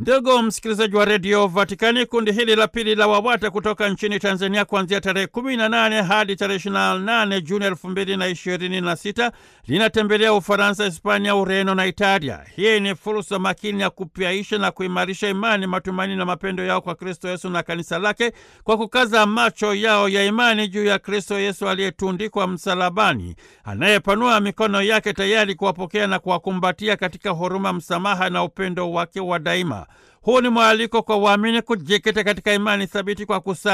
Ndugu msikilizaji wa redio Vatikani, kundi hili la pili la WAWATA kutoka nchini Tanzania kuanzia tarehe 18 hadi tarehe 28 Juni 2026 linatembelea Ufaransa, Hispania, Ureno na Italia. Hii ni fursa makini ya kupyaisha na kuimarisha imani, matumaini na mapendo yao kwa Kristo Yesu na kanisa lake kwa kukaza macho yao ya imani juu ya Kristo Yesu aliyetundikwa msalabani, anayepanua mikono yake tayari kuwapokea na kuwakumbatia katika huruma, msamaha na upendo wake wa daima. Huu ni mwaliko kwa waamini kujikita katika imani thabiti kwa kusa